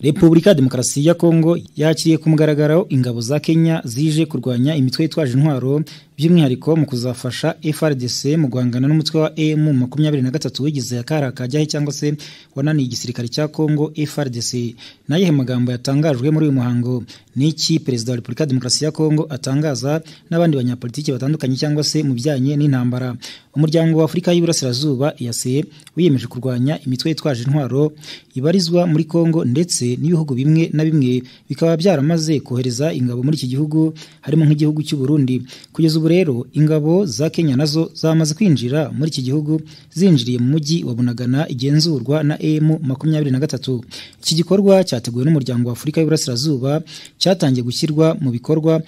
Repubulika ya Demokarasi ya Kongo yakiriye ku mugaragaro ingabo za Kenya zije kurwanya imitwe yitwaje intwaro by'umwihariko mu kuzafasha FRDC mu guhangana n'umutwe wa AM 23 wigize akara kajyahe cyangwa se wananiye igisirikare cya Kongo FRDC naye magambo yatangajwe muri uyu muhango n'iki perezida wa Repubulika Demokarasi ya Kongo atangaza n'abandi banyapolitiki batandukanye cyangwa se mu byanye n'intambara umuryango wa Afrika y'Iburasirazuba EAC wiyemeje kurwanya imitwe yitwaje intwaro ibarizwa muri Kongo ndetse n'ibihugu bimwe na bimwe bikaba byaramaze kohereza ingabo muri iki gihugu harimo nk'igihugu cy'u Burundi kugeza ubu rero ingabo za Kenya nazo zamaze kwinjira muri iki gihugu zinjiriye mu mujyi wa Bunagana igenzurwa na AM 23 iki gikorwa cyateguwe n'umuryango wa Afrika y'Iburasirazuba cyatangiye gushyirwa mu bikorwa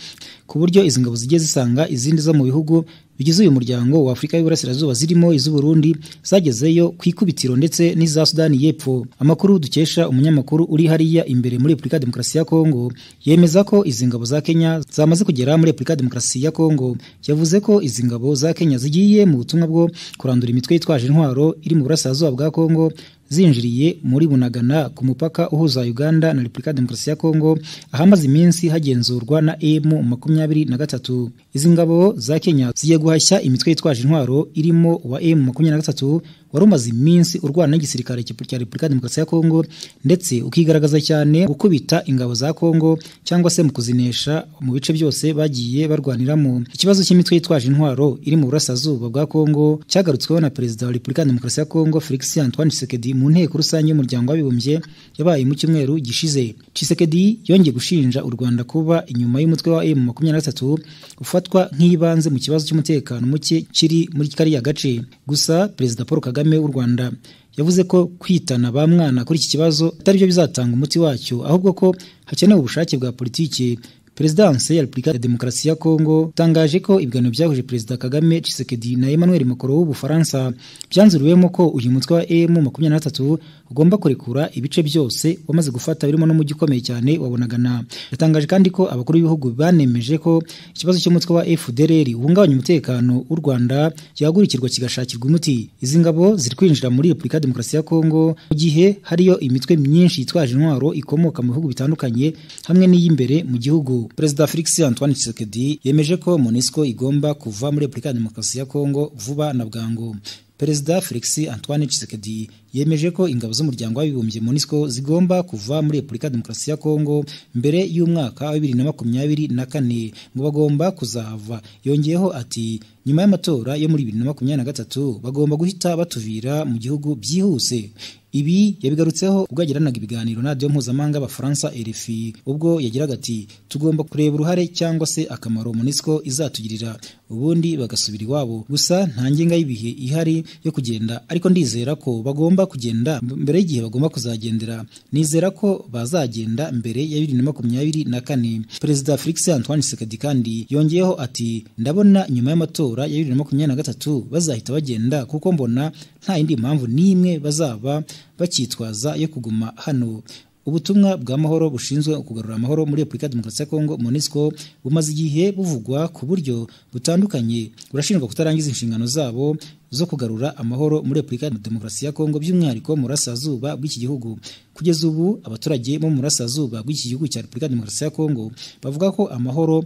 ku buryo izi ngabo zigiye zisanga izindi zo mu bihugu bigize uyu muryango wa Afrika y'Iburasirazuba zirimo iz'Uburundi zagezeyo ku ikubitiro ndetse n'iza Sudani y'Epfo amakuru dukesha umunyamakuru uri hariya imbere muri Republika Demokarasi ya Kongo yemeza ko izi ngabo za Kenya zamaze kugera muri Republika Demokarasi ya Kongo yavuze ko izi ngabo za Kenya zigiye mu butumwa bwo kurandura imitwe yitwaje intwaro iri mu burasirazuba bwa Kongo zinjiriye muri bunagana ku mupaka uhuza Uganda na Republika Demokarasi ya Kongo ahamaze iminsi hagenzurwa na emu makumyabiri na gatatu izi ngabo za Kenya zigiye guhashya imitwe yitwaje intwaro irimo uwa emu makumyabiri na gatatu wari umaze iminsi urwana n'igisirikare cya Repubulika Demokarasi ya Kongo ndetse ukigaragaza cyane gukubita ingabo za Kongo cyangwa se mu kuzinesha mu bice byose bagiye barwaniramo ikibazo cy'imitwe yitwaje intwaro iri mu burasirazuba bwa Kongo cyagarutsweho na Perezida wa Repubulika Demokarasi ya Kongo Felix Antoine Tshisekedi mu nteko rusange y'umuryango w'abibumbye yabaye mu cyumweru gishize Tshisekedi yongeye gushinja u Rwanda kuba inyuma y'umutwe wa M23 ufatwa nk'ibanze mu kibazo cy'umutekano muke kiri muri kariya gace gusa Perezida Paul Kagame kagame w'u rwanda yavuze ko kwitana ba mwana kuri iki kibazo atari byo bizatanga umuti wacyo ahubwo ko hakenewe ubushake bwa politiki Perezidanse ya Repubulika ya Demokarasi ya Kongo tangaje ko ibiganiro byahuje Perezida Kagame Tshisekedi na Emmanuel Macron w'Ubufaransa byanzuriwemo ko uyu mutwe wa M23 ugomba kurekura ibice byose wamaze gufata birimo no mujyi ukomeye cyane wabonagana yatangaje kandi ko abakuru b'ibihugu banemeje ko ikibazo cy'umutwe wa FDLR uhungabanya umutekano w'u Rwanda yagurikirwa kigashakirwa umuti izi ngabo ziri kwinjira muri Repubulika ya Demokarasi ya Kongo mu gihe hariyo imitwe myinshi yitwaje intwaro ikomoka mu bihugu bitandukanye hamwe n'iy'imbere mu gihugu Perezida Felix Antoine Tshisekedi yemeje ko MONUSCO igomba kuva muri Repubulika ya Demokarasi ya Kongo vuba na bwangu. Perezida Felix Antoine Tshisekedi yemeje ko ingabo z'umuryango w'abibumbye MONUSCO zigomba kuva muri Repubulika ya Demokarasi ya Kongo mbere y'umwaka wa 2024 ngo bagomba kuzahava. Yongeyeho ati nyuma y'amatora yo muri 2023 bagomba guhita batuvira mu gihugu byihuse. Ibi yabigarutseho ubwo yagiranaga ibiganiro na radiyo mpuzamahanga y'abafaransa RFI ubwo yagiraga ati tugomba kureba uruhare cyangwa se akamaro MONUSCO izatugirira ubundi bagasubira iwabo gusa nta ngenga y'ibihe ihari yo kugenda ariko ndizera ko bagomba kugenda mbere y'igihe bagomba kuzagendera nizera ko bazagenda mbere ya bibiri na makumyabiri na kane perezida Felix Antoine Tshisekedi kandi yongeyeho ati ndabona nyuma y'amatora ya bibiri na makumyabiri na gatatu bazahita bagenda kuko mbona nta yindi mpamvu n'imwe bazaba bakitwaza yo kuguma hano ubutumwa bwa mahoro bushinzwe kugarura amahoro muri Repubulika Demokarasi ya Kongo MONUSCO bumaze igihe buvugwa ku buryo butandukanye burashinjwa kutarangiza inshingano zabo zo kugarura amahoro muri Republika ya Demokarasi ya Kongo by'umwihariko mu rasazuba bw'iki gihugu kugeza ubu abaturage bo mu rasazuba bw'iki gihugu cya Republika ya Demokarasi ya Kongo bavuga ko amahoro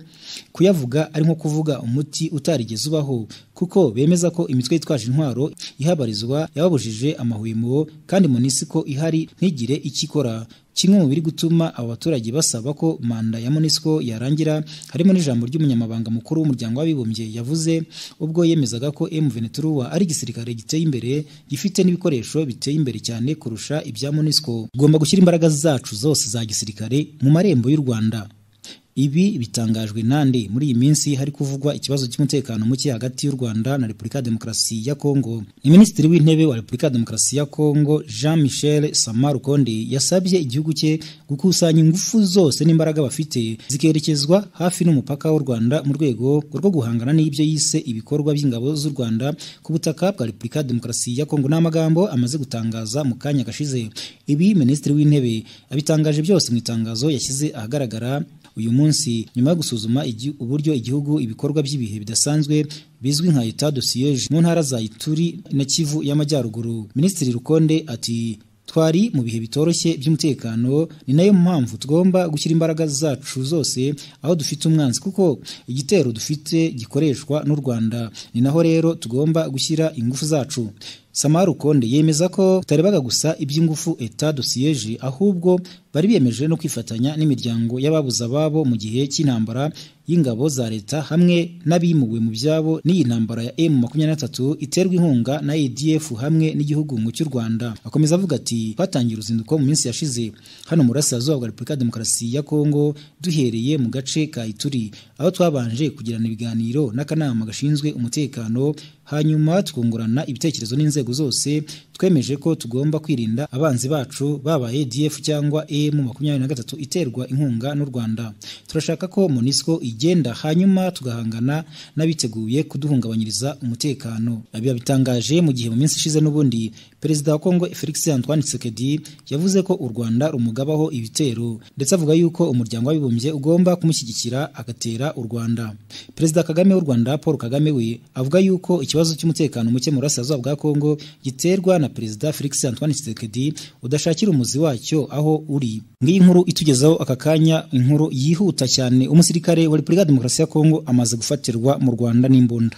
kuyavuga ari nko kuvuga umuti utarigeze ubaho kuko bemeza ko imitwe yitwaje intwaro ihabarizwa yababujije amahwemo kandi MONUSCO ihari ntigire ikikora kimwe mu biri gutuma aba baturage basaba ko manda ya MONUSCO yarangira harimo n'ijambo ry'umunyamabanga mukuru w'umuryango w'abibumbye yavuze ubwo yemezaga ko M23 ari igisirikare giteye imbere gifite n'ibikoresho biteye imbere cyane kurusha ibya MONUSCO tugomba gushyira imbaraga zacu zose za gisirikare mu marembo y'u Rwanda ibi bitangajwe nande muri iyi minsi hari kuvugwa ikibazo cy'umutekano muke hagati y'u Rwanda na Repubulika Demokarasi ya Kongo ni Minisitiri w'Intebe wa Repubulika Demokarasi ya Kongo Jean Michel Samarukonde yasabye igihugu cye gukusanya ingufu zose n'imbaraga bafite zikerekezwa hafi n'umupaka w'u Rwanda mu rwego rwo guhangana n'ibyo yise ibikorwa by'ingabo z'u Rwanda ku butaka bwa Repubulika Demokarasi ya Kongo n'amagambo amaze gutangaza mu kanya gashize ibi Minisitiri w'Intebe abitangaje byose mu itangazo yashyize ahagaragara uyu munsi nyuma yo gusuzuma uburyo igihugu ibikorwa by'ibihe bidasanzwe bizwi nka etat de siège mu ntara za Ituri na Kivu y'amajyaruguru Minisitiri Rukonde ati twari mu bihe bitoroshye by'umutekano ni nayo mpamvu tugomba gushyira imbaraga zacu zose aho dufite umwanzi kuko igitero dufite gikoreshwa n'u Rwanda ni naho rero tugomba gushyira ingufu zacu Samaru Konde yemeza ko tutarebaga gusa iby'ingufu etat de siège ahubwo bari biyemeje no kwifatanya n'imiryango y'ababuze ababo mu gihe cy'intambara y'ingabo za leta hamwe n'abimuwe mu byabo n'iyi ntambara ya M23 iterwa inkunga na ADF hamwe n'igihugu ngo cy'u Rwanda akomeza avuga ati twatangiye uruzinduko mu minsi yashize hano mu burasirazuba bwa Repubulika ya Demokarasi ya Kongo duhereye mu gace ka Ituri aho twabanje kugirana ibiganiro n'akanama gashinzwe umutekano hanyuma twungurana ibitekerezo n'inzego zose twemeje ko tugomba kwirinda abanzi bacu baba ADF cyangwa emu makumyabiri na gatatu iterwa inkunga n'u Rwanda turashaka ko Monisco igenda hanyuma tugahangana n'abiteguye kuduhungabanyiriza umutekano abiba bitangaje mu gihe mu minsi ishize n'ubundi Perezida wa Kongo Felix Antoine Tshisekedi yavuze ko u Rwanda rumugabaho ibitero ndetse avuga yuko umuryango w'abibumbye ugomba kumushyigikira agatera u Rwanda Perezida Kagame w'u Rwanda Paul Kagame we avuga yuko ikibazo cy'umutekano muke mu burasirazuba bwa Kongo giterwa na Perezida Felix Antoine Tshisekedi udashakira umuzi wacyo aho uri ngiyi nkuru itugezaho aka kanya inkuru yihuta cyane umusirikare wa Repubulika ya Demokarasi ya Kongo amaze gufatirwa mu Rwanda n'imbunda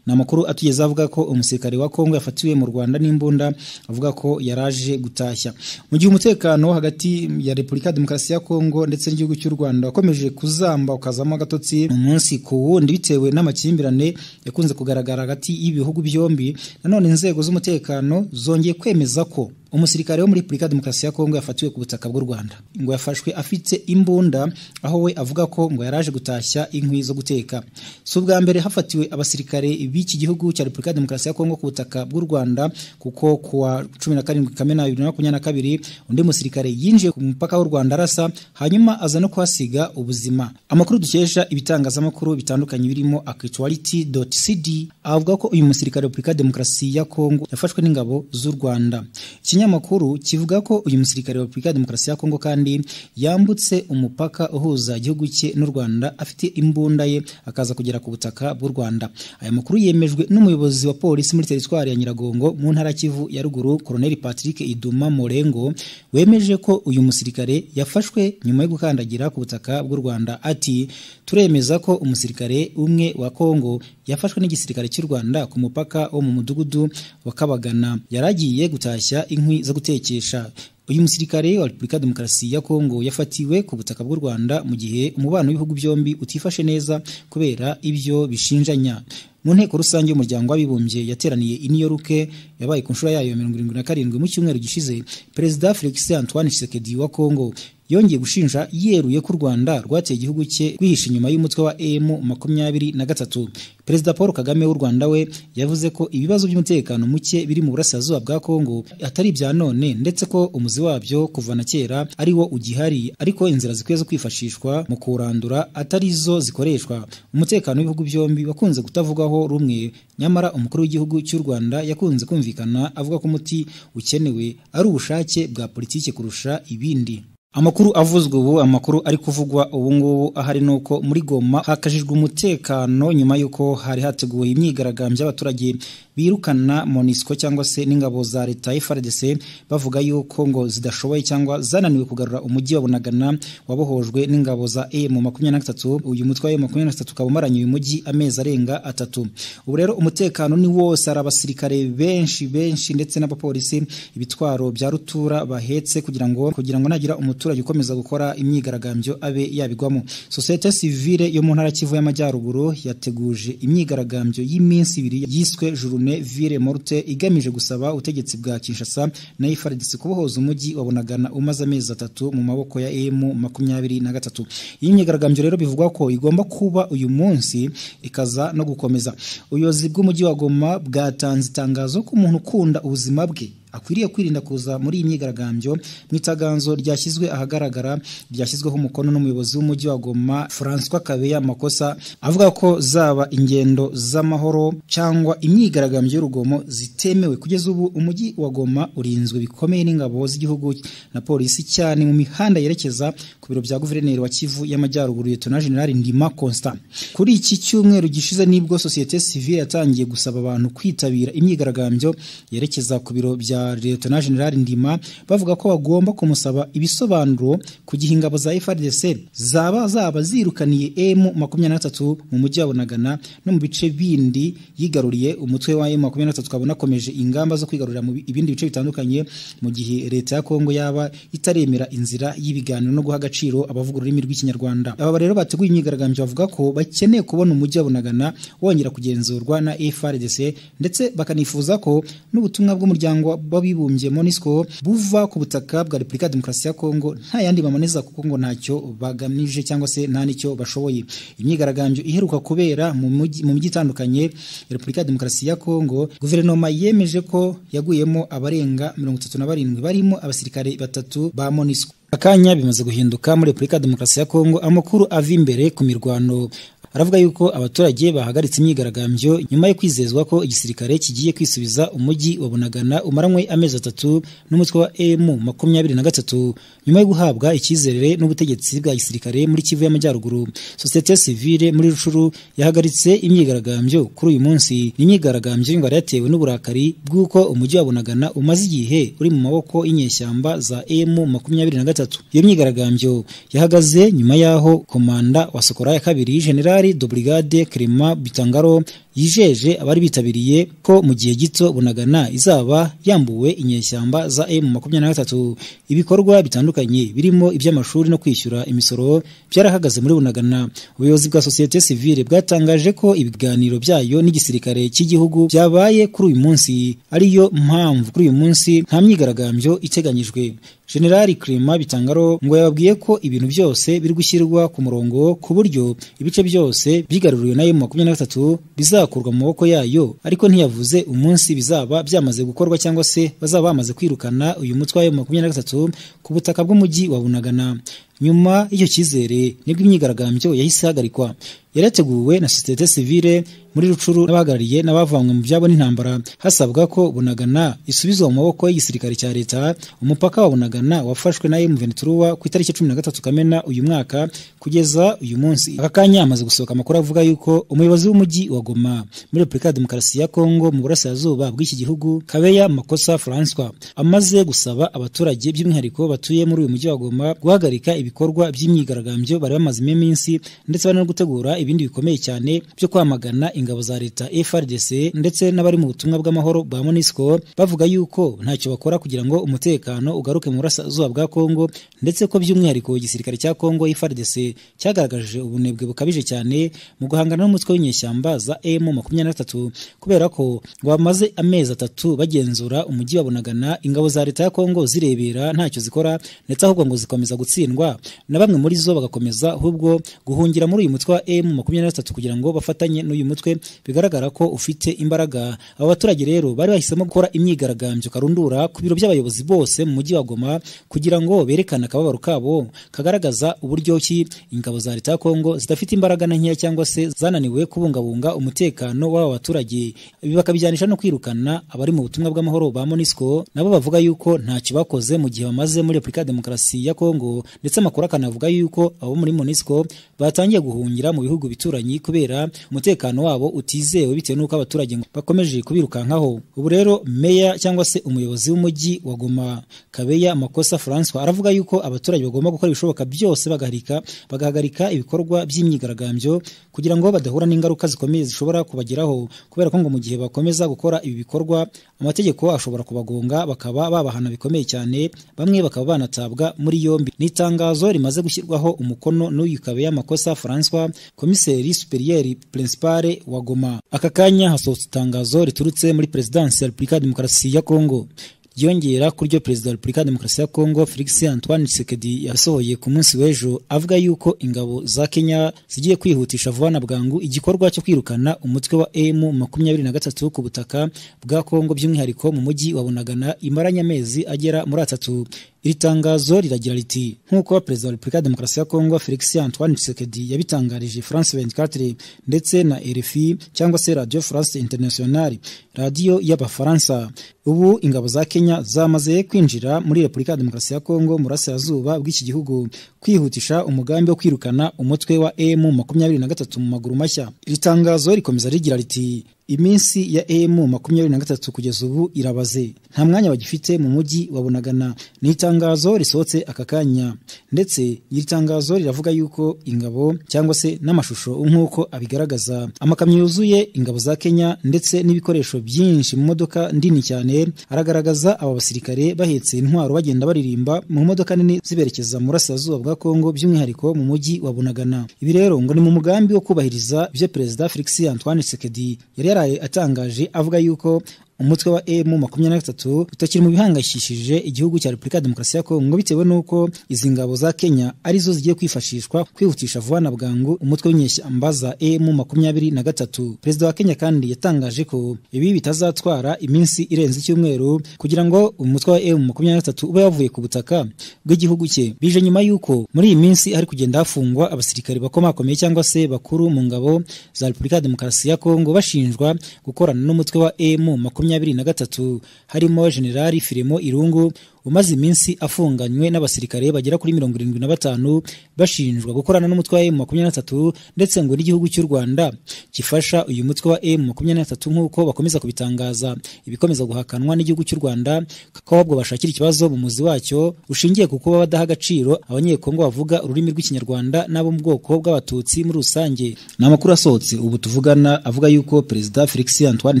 ni amakuru atugeze avuga ko umusirikare wa Kongo yafatiwe mu Rwanda n'imbunda avuga ko yaraje gutashya mu gihe umutekano hagati ya Repubulika ya Demokarasi ya Kongo ndetse n'igihugu cy'u Rwanda wakomeje kuzamba ukazamo agatotsi mu munsi ku wundi bitewe n'amakimbirane yakunze kugaragara hagati y'ibihugu byombi nanone inzego z'umutekano zongeye kwemeza ko umusirikare wo muri Republika Demokarasi ya Kongo yafatiwe ku butaka bw'u Rwanda ngo yafashwe afite imbunda aho we avuga ko ngo yaraje gutashya inkwi zo guteka si ubwa mbere hafatiwe abasirikare b'iki gihugu cya Republika Demokarasi ya Kongo ku butaka bw'u Rwanda kuko ku wa 17 Kamena 2022 undi musirikare yinjiye ku mupaka w'u Rwanda arasa hanyuma aza no kuhasiga ubuzima amakuru dukesha ibitangazamakuru bitandukanye birimo actuality.cd avuga ko uyu musirikare wa Republika Demokarasi ya Kongo yafashwe n'ingabo z'u Rwanda ikinyamakuru kivuga ko uyu musirikare wa Republika Demokarasi ya Kongo kandi yambutse umupaka uhuza igihugu cye n'u Rwanda afite imbunda ye akaza kugera ku butaka bw'u Rwanda aya makuru yemejwe n'umuyobozi wa polisi muri teritwari ya Nyiragongo mu ntara Kivu ya ruguru Colonel Patrick Iduma Morengo wemeje ko uyu musirikare yafashwe nyuma yo gukandagira ku butaka bw'u Rwanda ati turemeza ko umusirikare umwe wa Kongo yafashwe n'igisirikare cy'u Rwanda ku mupaka wo mu mudugudu wa Kabagana yaragiye gutashya inkwi zo gutekesha uyu musirikare wa Republika Demokarasi ya Kongo yafatiwe ku butaka bw'u Rwanda mu gihe umubano w'ibihugu byombi utifashe neza kubera ibyo bishinjanya mu nteko rusange y'umuryango w'abibumbye yateraniye i New York yabaye ku nshuro yayo 77 mu cyumweru gishize Perezida Felix Antoine Tshisekedi wa Kongo yongeye gushinja yeruye ko u Rwanda rwateye igihugu cye rwihisha inyuma y'umutwe wa M makumyabiri na gatatu Perezida Paul Kagame w'u Rwanda we yavuze ko ibibazo by'umutekano muke biri mu burasirazuba bwa Kongo atari ibya none ndetse ko umuzi wabyo kuva na kera ari wo ugihari ariko inzira zikwiye zo kwifashishwa mu kurandura atari zo zikoreshwa umutekano w'ibihugu byombi wakunze kutavugwaho rumwe nyamara umukuru w'igihugu cy'u Rwanda yakunze kumvikana avuga ko umuti ukenewe ari ubushake bwa politike kurusha ibindi amakuru avuzwe ubu amakuru ari kuvugwa ubu ngubu ahari ni uko muri goma hakajijwe umutekano nyuma y'uko hari hateguwe imyigaragambyo y'abaturage birukana monisco cyangwa se n'ingabo za leta FRDC bavuga yuko ngo zidashoboye cyangwa zananiwe kugarura umujyi wa Bunagana wabohojwe n'ingabo za M23 uyu mutwe wa M23 kabumaranye uyu mujyi amezi arenga atatu ubu rero umutekano ni wose ari abasirikare benshi benshi ndetse n'abapolisi ibitwaro bya rutura bahetse kugira ngo kugira ngo nagira umuturage ukomeza gukora imyigaragambyo abe yabigwamo sosiyete sivile yo mu ntara Kivu y'amajyaruguru yateguje imyigaragambyo y'iminsi ibiri yiswe journée Ville Morte igamije gusaba ubutegetsi bwa Kinshasa na FARDC kubohoza umujyi wabonagana umaze amezi atatu mu maboko ya M23 iyi myigaragambyo rero bivugwa ko igomba kuba uyu munsi ikaza no gukomeza ubuyobozi bw'umujyi wa Goma bwatanze itangazo ko umuntu ukunda ubuzima bwe akwiriye kwirinda kuza muri iyi myigaragambyo mu itaganzo ryashyizwe ahagaragara ryashyizweho umukono n'umuyobozi w'umujyi wa Goma François Kabeya Makosa avuga ko zaba ingendo z'amahoro cyangwa imyigaragambyo y'urugomo zitemewe kugeza ubu umujyi wa Goma urinzwe bikomeye n'ingabo z'igihugu na polisi cyane mu mihanda yerekeza ku biro bya guverineri wa Kivu y'Amajyaruguru Lieutenant General Ndima Constant kuri iki cyumweru gishize nibwo societe civile yatangiye gusaba abantu kwitabira imyigaragambyo yerekeza ku biro bya za Lieutenant General Ndima bavuga ko bagomba kumusaba ibisobanuro ku gihe ingabo za FARDC zaba zaba zirukaniye M23 mu mujyi wa Bunagana no mu bice bindi yigaruriye umutwe wa M23 ukabona akomeje ingamba zo kwigarurira mu bi- ibindi bice bitandukanye mu gihe leta ya Kongo yaba itaremera inzira y'ibiganiro no guha agaciro abavuga ururimi rw'ikinyarwanda aba rero bateguye imyigaragambyo bavuga ko bakeneye kubona umujyi wa Bunagana wongera kugenzurwa na FRDC ndetse bakanifuza ko n'ubutumwa bw'umuryango w'abibumbye MONUSCO buva ku butaka bwa Repubulika ya Demokarasi ya Kongo nta yandi bamaneza kuko ngo ntacyo bagamije cyangwa se nta nicyo bashoboye imyigaragambyo iheruka kubera mu mujyi mu mijyi itandukanye ya Repubulika ya Demokarasi ya Kongo guverinoma yemeje ko yaguyemo abarenga mirongo itatu na barindwi barimo abasirikare batatu ba MONUSCO akanya bimaze guhinduka muri Repubulika ya Demokarasi ya Kongo amakuru ava imbere ku mirwano aravuga yuko abaturage bahagaritse imyigaragambyo nyuma yo kwizezwa ko igisirikare kigiye kwisubiza umujyi wa Bunagana umaranywe amezi atatu n'umutwe wa M makumyabiri na gatatu nyuma yo guhabwa icyizere n'ubutegetsi bwa gisirikare muri Kivu y'Amajyaruguru sosiyete sivile muri Rushuru yahagaritse imyigaragambyo kuri uyu munsi ni imyigaragambyo ngo yari yatewe n'uburakari bw'uko umujyi wa Bunagana umaze igihe uri mu maboko y'inyeshyamba za M makumyabiri na gatatu iyo myigaragambyo yahagaze nyuma y'aho komanda wa Sokora ya kabiri General de Brigade Clement Bitangaro yijeje abari bitabiriye ko mu gihe gito Bunagana izaba yambuwe inyeshyamba za M makumyabiri na gatatu ibikorwa bitandukanye birimo iby'amashuri no kwishyura imisoro byarahagaze muri Bunagana ubuyobozi bwa sosiyete sivile bwatangaje ko ibiganiro byayo n'igisirikare cy'igihugu byabaye kuri uyu munsi ariyo mpamvu kuri uyu munsi nta myigaragambyo iteganyijwe General Clement Bitangaro ngo yababwiye ko ibintu byose biri gushyirwa ku murongo ku buryo ibice byose byigaruriwe na M23 bizakurwa mu maboko yayo ariko ntiyavuze umunsi bizaba byamaze gukorwa cyangwa se bazaba bamaze kwirukana uyu mutwe wa M23 ku butaka bw'umujyi wa Bunagana nyuma y'icyo cyizere nibwo imyigaragambyo yahise ihagarikwa yarateguwe na sosiyete sivile muri rucuru n'abahagarariye n'abavanywe mu byabo n'intambara hasabwa ko bunagana isubizwa mu maboko y'igisirikare cya leta umupaka wa bunagana wafashwe na M23 ku itariki ya cumi na gatatu kamena uyu mwaka kugeza uyu munsi aka kanya hamaze gusohoka amakuru avuga yuko umuyobozi w'umujyi wa Goma muri Repubulika ya Demokarasi ya Kongo mu burasirazuba bw'iki gihugu Kabeya Makosa Francois amaze gusaba abaturage by'umwihariko batuye muri uyu mujyi wa Goma guhagarika ibikorwa by'imyigaragambyo bari bamazemo iminsi ndetse bari no gutegura ibindi bikomeye cyane byo kwamagana ingabo za leta FRDC ndetse n'abari mu butumwa bw'amahoro ba MONUSCO bavuga yuko ntacyo bakora kugira ngo umutekano ugaruke mu burasirazuba bwa Kongo ndetse ko by'umwihariko igisirikare cya Kongo FRDC cyagaragaje ubunebwe bukabije cyane mu guhangana n'umutwe w'inyeshyamba za M makumyabiri na gatatu kubera ko ngo bamaze amezi atatu bagenzura umujyi wa Bunagana ingabo za leta ya Kongo zirebera ntacyo zikora ndetse ahubwo ngo zikomeza gutsindwa na bamwe muri zo bagakomeza ahubwo guhungira muri uyu mutwe wa M makumyabiri na gatatu kugira ngo bafatanye n'uyu mutwe bigaragara ko ufite imbaraga aba baturage rero bari bahisemo gukora imyigaragambyo karundura ku biro by'abayobozi bose mu mujyi wa Goma kugira ngo berekane akababaro kabo kagaragaza uburyo ki ingabo za leta ya Kongo zidafite imbaraga na nkeya cyangwa se zananiwe kubungabunga umutekano w'aba baturage ibi bakabijyanisha no kwirukana abari mu butumwa bw'amahoro ba MONUSCO nabo bavuga yuko ntacyo bakoze mu gihe bamaze muri Repubulika ya Demokarasi ya Kongo ndetse amakuru akanavuga yuko abo muri MONUSCO batangiye guhungira mu bihugu bituranyi kubera umutekano wabo utizewe bitewe n'uko abaturage ngo bakomeje kubirukankaho ubu rero meya cyangwa se umuyobozi w'umujyi wa Goma Kabeya Makosa Francois aravuga yuko abaturage bagomba gukora ibishoboka byose bagaharika bagahagarika ibikorwa by'imyigaragambyo kugira ngo badahura n'ingaruka zikomeye zishobora kubageraho kubera ko ngo mu gihe bakomeza gukora ibi bikorwa amategeko ashobora kubagonga bakaba babahana bikomeye cyane bamwe bakaba banatabwa muri yombi ni itangazo rimaze gushyirwaho umukono n'uyu Kabeya Makosa Francois komiseri superieri principale wa Goma aka kanya hasohotse itangazo riturutse muri Perezidansi ya Repubulika ya Demokarasi ya Kongo ryongera kuri ryo perezida wa repubulika ya demokarasi ya kongo felix antoine tshisekedi yasohoye ku munsi w'ejo avuga yuko ingabo za kenya zigiye kwihutisha vuba na bwangu igikorwa cyo kwirukana umutwe wa m makumyabiri na gatatu ku butaka bwa kongo by'umwihariko mu mujyi wa bunagana imaranye amezi agera muri atatu iri tangazo riragira riti nk'uko perezida wa repubulika ya demokarasi ya kongo felix antoine tshisekedi yabitangarije france 24 ndetse na rfi cyangwa se radio france international radiyo y'abafaransa ubu ingabo za Kenya zamaze kwinjira muri Repubulika ya Demokarasi ya Kongo mu burasirazuba bw'iki gihugu kwihutisha umugambi wo kwirukana umutwe wa M makumyabiri na gatatu mu maguru mashya iri tangazo rikomeza rigira riti iminsi ya emu makumyabiri na gatatu kugeza ubu irabaze nta mwanya bagifite mu mujyi wa bunagana ni itangazo risohotse aka kanya ndetse iri tangazo riravuga yuko ingabo cyangwa se n'amashusho nk'uko abigaragaza amakamyo yuzuye ingabo za kenya ndetse n'ibikoresho byinshi mu modoka ndini cyane aragaragaza aba basirikare bahetse intwaro bagenda baririmba mu modoka nini ziberekeza mu burasirazuba bwa kongo by'umwihariko mu mujyi wa bunagana ibi rero ngo ni mu mugambi wo kubahiriza ibyo perezida felix antoine sekedi yari yaraye atangaje avuga yuko umutwe wa emu makumyabiri na gatatu utakiri mu bihangayikishije igihugu cya repubulika ya demokarasi ya kongo bitewe n'uko izi ngabo za kenya arizo zigiye kwifashishwa kwihutisha vuba na bwangu umutwe w'inyeshyamba za emu makumyabiri na gatatu perezida wa kenya kandi yatangaje ko ibi bitazatwara iminsi irenze icyumweru kugira ngo umutwe wa emu makumyabiri na gatatu ube wavuye ku butaka bw'igihugu cye bije nyuma y'uko muri iyi minsi hari kugenda hafungwa abasirikari bakomakomeye cyangwa se bakuru mu ngabo za repubulika ya demokarasi ya kongo bashinjwa gukorana n'umutwe wa emu makumyabiri makumyabiri na gatatu harimo generali firimo irungu umaze iminsi afunganywe n'abasirikare bagera kuri mirongo irindwi na batanu bashinjwa gukorana n'umutwe wa emu makumyabiri na gatatu ndetse ngo n'igihugu cy'u rwanda gifasha uyu mutwe wa emu makumyabiri na gatatu nk'uko bakomeza kubitangaza ibikomeza guhakanwa n'igihugu cy'u rwanda ko ahubwo bashakira ikibazo mu muzi wacyo ushingiye ku kuba badaha agaciro abanyekongo bavuga ururimi rw'ikinyarwanda n'abo mu bwoko bw'abatutsi muri rusange ni amakuru asohotse ubu tuvugana avuga yuko perezida felix antoine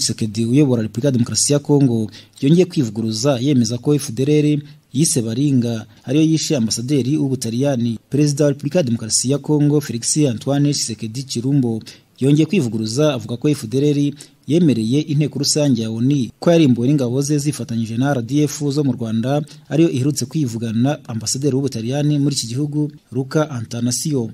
tshisekedi uyobora repubulika ya demokarasi ya kongo yongeye kwivuguruza yemeza ko fdr yise baringa ariyo yishe ambasaderi w'ubutaliyani perezida wa repubulika ya demokarasi ya kongo felix antoine tshisekedi kirumbo yongeye kwivuguruza avuga ko fdr yemereye inteko rusange ya oni ko yarimbuwe n'ingabo ze zifatanyije na rdf zo mu rwanda ariyo iherutse kwivugana ambasaderi w'ubutaliyani muri iki gihugu luka antanasiyo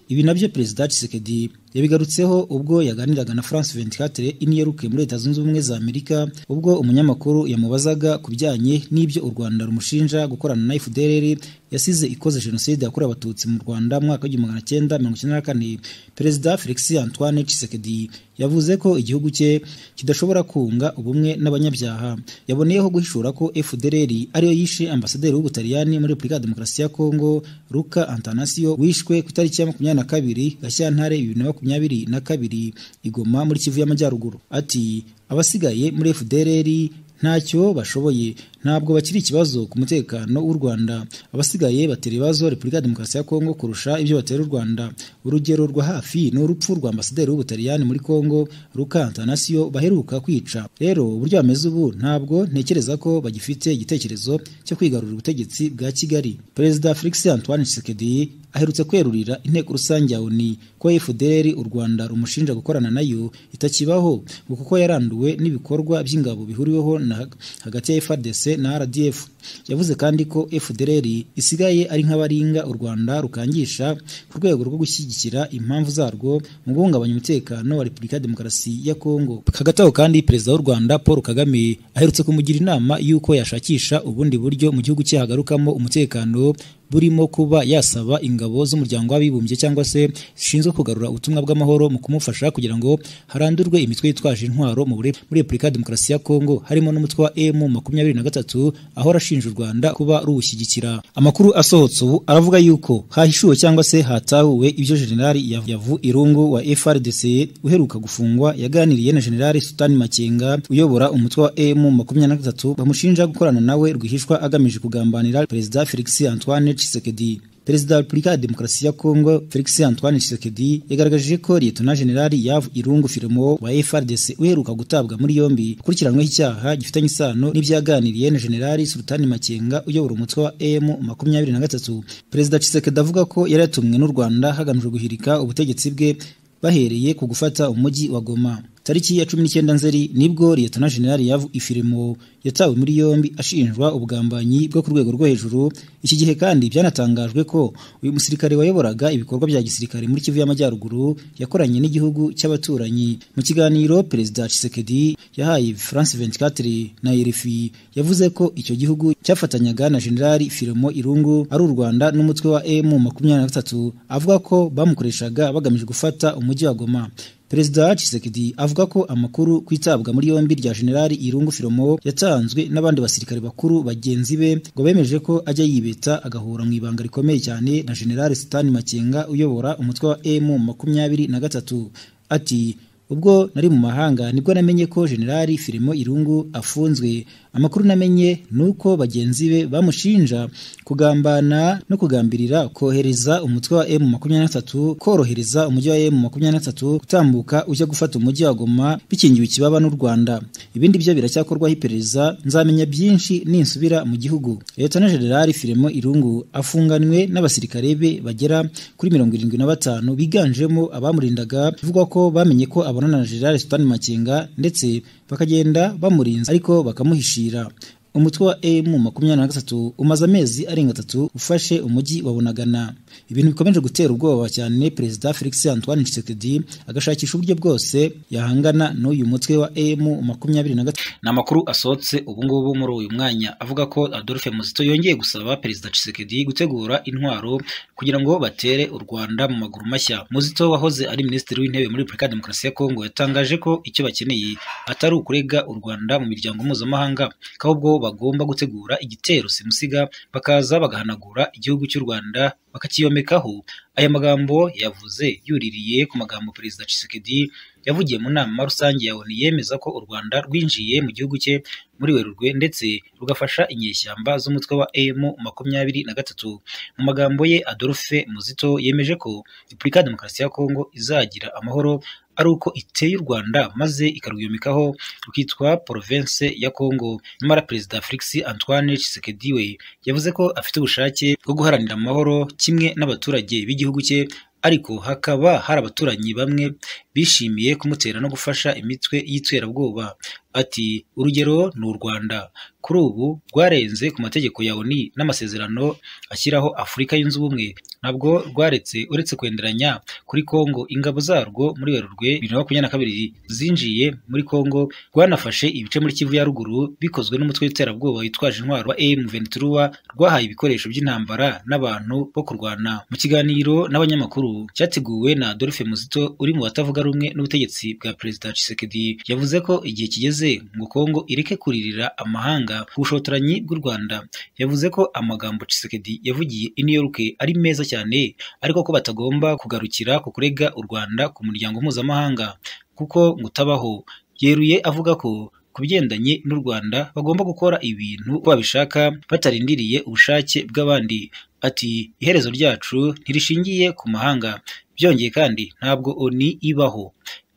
ibi nabyo perezida Tshisekedi yabigarutseho ubwo yaganiraga na France 24 iniyeruke muri Leta Zunze Ubumwe za Amerika ubwo umunyamakuru yamubazaga ku bijyanye n'ibyo u Rwanda rumushinja gukorana na FDLR yasize ikoze jenoside yakorewe abatutsi mu Rwanda mu mwaka w'igihumbi cyenda mirongo icyenda na kane perezida Felix Antoine Tshisekedi yavuze ko igihugu cye kidashobora kunga ubumwe n'abanyabyaha yaboneyeho guhishura ko FDLR ariyo yishe ambasaderi w'ubutaliyani muri Repubulika ya Demokarasi ya Kongo Luca Antanasio wishwe ku itariki ya makumyabiri na kabiri Gashyantare bibiri na makumyabiri na kabiri Igoma muri Kivu y'Amajyaruguru ati abasigaye muri FDLR ntacyo bashoboye ntabwo bakiri ikibazo ku mutekano w'u Rwanda abasigaye batera ibibazo Repubulika ya Demokarasi ya Kongo kurusha ibyo batera u Rwanda urugero rwa hafi ni urupfu rwa ambasaderi w'ubutaliyani muri Kongo Luca Antanasio baheruka kwica rero uburyo bameze ubu ntabwo ntekereza ko bagifite igitekerezo cyo kwigarurira ubutegetsi bwa Kigali Perezida Felix Antoine Tshisekedi aherutse kwerurira inteko rusange ya ONU ko FDR u Rwanda rumushinja gukorana nayo itakibaho kuko yaranduwe n'ibikorwa by'ingabo bihuriweho na hagati ya FARDC na RDF yavuze kandi ko FDLR isigaye ari nk'abaringa u Rwanda rukangisha ku rwego rwo gushyigikira impamvu zarwo mu guhungabanya umutekano wa Repubulika ya Demokarasi ya Kongo hagati aho kandi perezida w'u Rwanda Paul Kagame aherutse kumugira inama y'uko yashakisha ubundi buryo mu gihugu cye hagarukamo umutekano burimo kuba yasaba ingabo z'umuryango w'abibumbye cyangwa se zishinzwe kugarura ubutumwa bw'amahoro mu kumufasha kugira ngo harandurwe imitwe yitwaje intwaro muri Repubulika ya Demokarasi ya Kongo harimo n'umutwe wa M makumyabiri na gatatu aho arashinja u Rwanda kuba ruwushyigikira amakuru asohotse ubu aravuga yuko hahishuwe cyangwa se hatahuwe ibyo Generali Yavu Irungu wa FRDC uheruka gufungwa yaganiriye na Generali Sultan Makenga uyobora umutwe wa M makumyabiri na gatatu bamushinja gukorana nawe rwihishwa agamije kugambanira Perezida Felix Antoine Tshisekedi Perezida wa Repubulika ya Demokarasi ya Kongo Felix Antoine Tshisekedi yagaragaje ko Lieutenant General Yav Irungu Firimo wa FARDC uheruka gutabwa muri yombi kurikiranyweho icyaha gifitanye isano n'ibyaganiriye na General Sultani Makenga uyobora umutwe wa M makumyabiri na gatatu Perezida Tshisekedi avuga ko yari yatumwe n'u Rwanda hagamijwe guhirika ubutegetsi bwe bahereye ku gufata umujyi wa Goma tariki ya cumi n'icyenda nzeri nibwo liyetona generali yavu ifirimo yatawe muri yombi ashinjwa ubugambanyi bwo ku rwego rwo hejuru iki gihe kandi byanatangajwe ko uyu musirikare wayoboraga ibikorwa bya gisirikare muri kivu y'amajyaruguru yakoranye n'igihugu cy'abaturanyi mu kiganiro perezida Tshisekedi yahaye france 24 na rfi yavuze ko icyo gihugu cyafatanyaga na generali firimo irungu ari u rwanda n'umutwe wa emu makumyabiri na gatatu avuga ko bamukoreshaga bagamije gufata umujyi wa goma Perezida Tshisekedi avuga ko amakuru ku itabwa muri yombi rya Generali Irungu Filomo yatanzwe n'abandi basirikare bakuru bagenzi be ngo bemeje ko ajya yibeta agahura mu ibanga rikomeye cyane na Generali Sitani Makenga uyobora umutwe wa M makumyabiri na gatatu ati ubwo nari mu mahanga nibwo namenye ko generali filimo irungu afunzwe amakuru namenye ni uko bagenzi be bamushinja kugambana no kugambirira kohereza umutwe wa emu makumyabiri na gatatu korohereza umujyi wa emu makumyabiri na gatatu gutambuka ujya gufata umujyi wa goma bikingiwe ikibaba n'u rwanda ibindi byo biracyakorwaho iperereza nzamenya byinshi ninsubira mu gihugu leta na generali filimo irungu afunganwe n'abasirikare be bagera kuri mirongo irindwi na batanu biganjemo abamurindaga bivugwa ko bamenye ko abonana na generali sutani makenga ndetse bakagenda bamurinze ariko bakamuhishira umutwe wa emu makumyabiri na gatatu umaze amezi arenga atatu ufashe umujyi wa bunagana ibintu bikomeje gutera ubwoba cyane perezida felix antoine tshisekedi agashakisha uburyo bwose yahangana n'uyu mutwe wa emu makumyabiri na gatatu ni amakuru asohotse ubungubu muri uyu mwanya avuga ko adolphe muzito yongeye gusaba perezida tshisekedi gutegura intwaro kugira ngo batere u rwanda mu maguru mashya muzito wahoze ari minisitiri w'intebe muri repubulika ya demokarasi ya kongo yatangaje ko icyo bakeneye atari ukurega u rwanda mu miryango mpuzamahanga ahubwo bagomba gutegura igitero simusiga bakaza bagahanagura igihugu cy'u Rwanda bakakiyomekaho aya magambo yavuze yuririye ku magambo perezida Tshisekedi yavugiye mu nama rusange ya ONU yemeza ko u Rwanda rwinjiye mu gihugu cye muri Werurwe ndetse rugafasha inyeshyamba z'umutwe wa M makumyabiri na gatatu mu magambo ye Adolphe Muzito yemeje ko Repubulika ya Demokarasi ya Kongo izagira amahoro ari uko iteye u Rwanda maze ikaruyomekaho rukitwa Province ya Kongo nyamara perezida Felix Antoine Tshisekedi we yavuze ko afite ubushake bwo guharanira amahoro kimwe n'abaturage b'igihugu cye ariko hakaba hari abaturanyi bamwe bishimiye kumutera no gufasha imitwe y'iterabwoba ati urugero ni u Rwanda kuri ubu rwarenze ku mategeko ya ONU n'amasezerano ashyiraho Afurika yunze ubumwe ntabwo rwaretse uretse kwenderanya kuri Kongo ingabo zarwo muri Werurwe bibiri na makumyabiri na kabiri zinjiye muri Kongo rwanafashe ibice muri Kivu ya ruguru bikozwe n'umutwe w'iterabwoba witwaje intwaro wa M23 rwahaye ibikoresho by'intambara n'abantu bo kurwana mu kiganiro n'abanyamakuru cyateguwe na Adolphe Muzito uri mu batavuga rumwe n'ubutegetsi bwa Perezida Tshisekedi yavuze ko igihe kigeze ngo Kongo ireke kuririra amahanga ku bushotoranyi bw'u Rwanda yavuze ko amagambo Tshisekedi yavugiye i New York ari meza cyane ariko ko batagomba kugarukira ku kurega u Rwanda ku muryango mpuzamahanga kuko ngo utabaho yeruye avuga ko ku bigendanye n'u Rwanda bagomba gukora ibintu babishaka batarindiriye ubushake bw'abandi ati iherezo ryacu ntirishingiye ku mahanga byongeye kandi ntabwo oni ibaho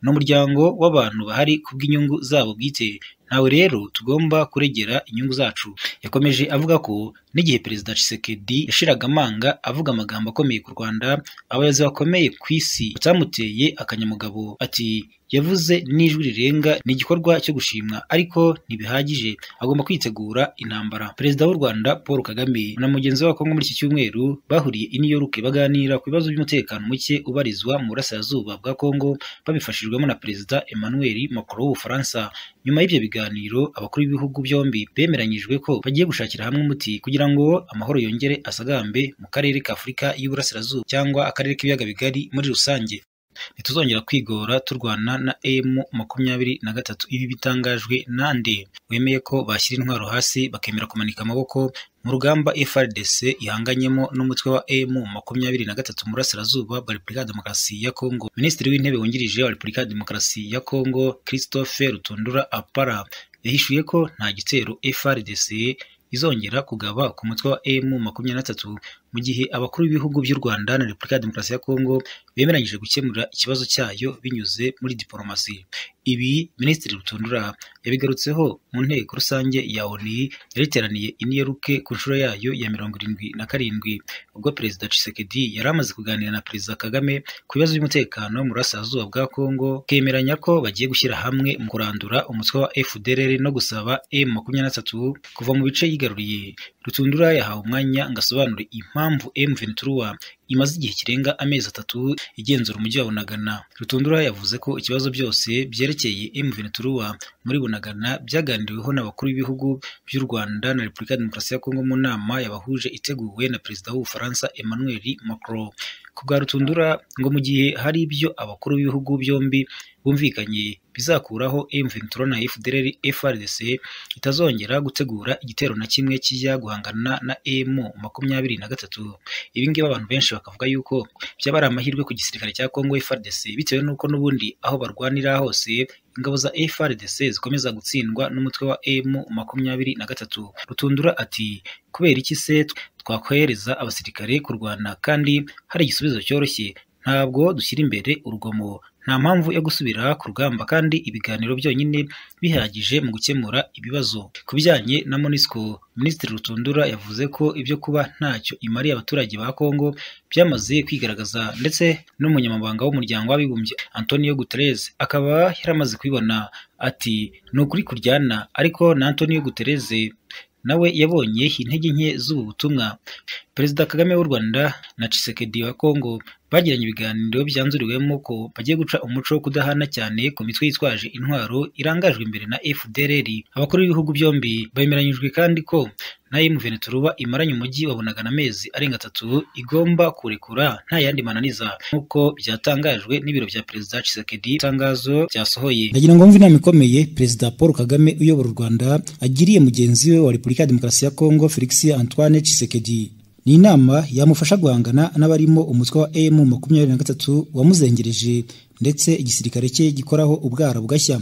n'umuryango w'abantu bahari kubw'inyungu zabo bwite ntawe rero tugomba kuregera inyungu zacu yakomeje avuga ko n'igihe perezida Tshisekedi yashiraga amanga avuga amagambo akomeye ku Rwanda abayobozi bakomeye ku isi batamuteye akanyamugabo ati yavuze n'ijwi rirenga ni igikorwa cyo gushimwa ariko ntibihagije agomba kwitegura intambara perezida w'u Rwanda Paul Kagame na mugenzi wa Kongo muri iki cyumweru bahuriye i New York baganira ku bibazo by'umutekano muke ubarizwa mu burasirazuba bwa Kongo babifashijwemo na perezida Emmanuel Macron w'Ubufaransa nyuma y'ibyo biganiro abakuru b'ibihugu byombi bemeranyijwe ko bagiye gushakira hamwe umuti kugira ngo amahoro yongere asagambe mu karere ka Afurika y'Iburasirazuba cyangwa akarere k'ibiyaga bigari muri rusange ntituzongera kwigora turwana na emu makumyabiri na gatatu ibi bitangajwe nande wemeye ko bashyira intwaro hasi bakemera kumanika amaboko mu rugamba FRDC ihanganyemo n'umutwe wa M makumyabiri na gatatu mu burasirazuba bwa Repubulika ya Demokarasi ya Kongo. Minisitiri w'intebe wungirije wa Repubulika ya Demokarasi ya Kongo Christophe Rutundura Apara yahishuye ko nta gitero FRDC izongera kugaba ku mutwe wa M makumyabiri na gatatu mu gihe abakuru b'ibihugu by'u Rwanda na Repubulika ya Demokarasi ya Kongo bemeranyije gukemura ikibazo cyayo binyuze muri diporomasi. Ibi Minisitiri Rutundura yabigarutseho mu nteko rusange ya ONU yari iteraniye i New York ku nshuro yayo ya mirongo irindwi na karindwi ubwo Perezida Tshisekedi yari amaze kuganira na Perezida Kagame ku bibazo by'umutekano mu burasirazuba bwa Kongo kemeranya ko bagiye gushyira hamwe mu kurandura umutwe wa FDLR no gusaba M makumyabiri na gatatu kuva mu bice yigaruriye. Rutundura yahawe umwanya ngo asobanure impamvu impamvu M23 imaze igihe kirenga amezi atatu igenzura umujyi wa Bunagana. Rutundura yavuze ko ikibazo byose byerekeye M23 muri Bunagana byaganiriweho n'abakuru b'ibihugu by'u Rwanda na Repubulika ya Demokarasi ya Kongo mu nama yabahuje iteguwe na Perezida w'Ubufaransa Emmanuel Macron. ku bwa Rutundura ngo mu gihe hari ibyo abakuru b'ibihugu byombi bumvikanye bizakuraho M23 na FDLR FRDC itazongera gutegura igitero na kimwe kijya guhangana na M23 ibi ngibi abantu benshi bakavuga yuko byaba ari amahirwe ku gisirikare cya Congo FRDC bitewe n'uko n'ubundi aho barwanira hose ingabo za FRDC zikomeza gutsindwa n'umutwe wa M23 Rutundura ati kubera iki se twakohereza abasirikare kurwana kandi hari igisubizo cyoroshye ntabwo dushyira imbere urugomo nta mpamvu yo gusubira ku rugamba kandi ibiganiro byonyine bihagije mu gukemura ibibazo ku bijyanye na MONUSCO Minisitiri Rutundura yavuze ko ibyo kuba ntacyo imariye abaturage ba Kongo byamaze kwigaragaza ndetse n'umunyamabanga w'umuryango w'abibumbye Antonio Guterres akaba yaramaze kubibona ati ni ukuri kuryana ariko na Antonio Guterres nawe yabonye intege nke z'ubu butumwa perezida kagame w'u rwanda na cisekedi wa kongo bagiranye ibiganiro byanzuriwemo ko bagiye guca umuco wo kudahana cyane ku mitwe yitwaje intwaro irangajwe imbere na fdrr abakuru b'ibihugu byombi bemeranyijwe kandi ko na M23 imaranye umujyi wa Bunagana amezi arenga atatu igomba kurekura nta yandi mananiza nk'uko byatangajwe n'ibiro bya perezida Tshisekedi itangazo ryasohoye ndagira ngo mve inama ikomeye perezida Paul Kagame uyobora u Rwanda agiriye mugenzi we wa Repubulika ya Demokarasi ya Kongo Felix Antoine Tshisekedi ni inama yamufasha guhangana n'abarimo umutwe wa M makumyabiri na gatatu wamuzengereje ndetse igisirikare cye gikoraho ubwara bugashya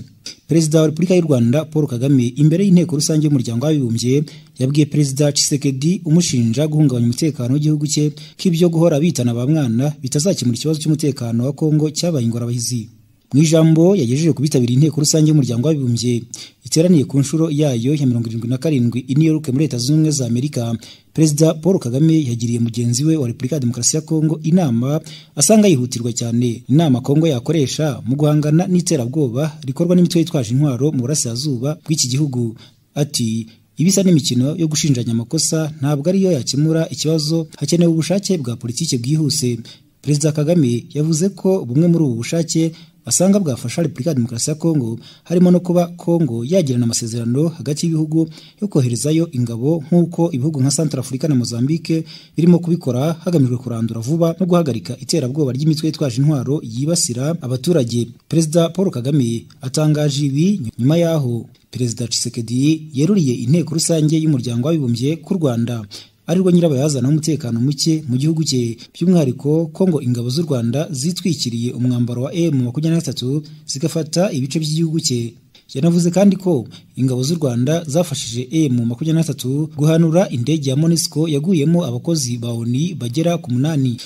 perezida wa repubulika y'u rwanda paul kagame imbere y'inteko rusange y'umuryango w'abibumbye yabwiye perezida cisekedi umushinja guhungabanya umutekano w'igihugu cye ko ibyo guhora bitana ba mwana bitazakemura ikibazo cy'umutekano wa kongo cyabaye ingorabahizi mu ijambo yagejeje ku bitabiriye inteko rusange y'umuryango w'abibumbye iteraniye ku nshuro yayo ya mirongo irindwi na karindwi i New York muri leta zunze ubumwe za amerika perezida paul kagame yagiriye mugenzi we wa repubulika ya demokarasi ya kongo inama asanga yihutirwa cyane inama kongo yakoresha mu guhangana n'iterabwoba rikorwa n'imitwe yitwaje intwaro mu burasirazuba bw'iki gihugu ati ibisa n'imikino yo gushinjanya amakosa ntabwo ariyo yakemura ikibazo hakenewe ubushake bwa politiki bwihuse perezida kagame yavuze ko bumwe muri ubu bushake basanga bwafasha Repubulika ya Demokarasi ya Kongo harimo no kuba Kongo yagirana amasezerano hagati y'ibihugu yo koherezayo ingabo nk'uko ibihugu nka Centrafrica na Mozambique birimo kubikora hagamijwe kurandura vuba no guhagarika iterabwoba ry'imitwe yitwaje intwaro yibasira abaturage. Perezida Paul Kagame atangaje ibi nyuma yaho Perezida Tshisekedi yeruriye inteko rusange y'umuryango w'abibumbye ku Rwanda arirwo nyirabayazana w'umutekano muke mu gihugu cye by'umwihariko ko ngo ingabo z'u Rwanda zitwikiriye umwambaro wa M23 zigafata ibice by'igihugu cye yanavuze kandi ko ingabo z'u Rwanda zafashije M23 guhanura indege ya MONUSCO yaguyemo abakozi ba ONU bagera ku munani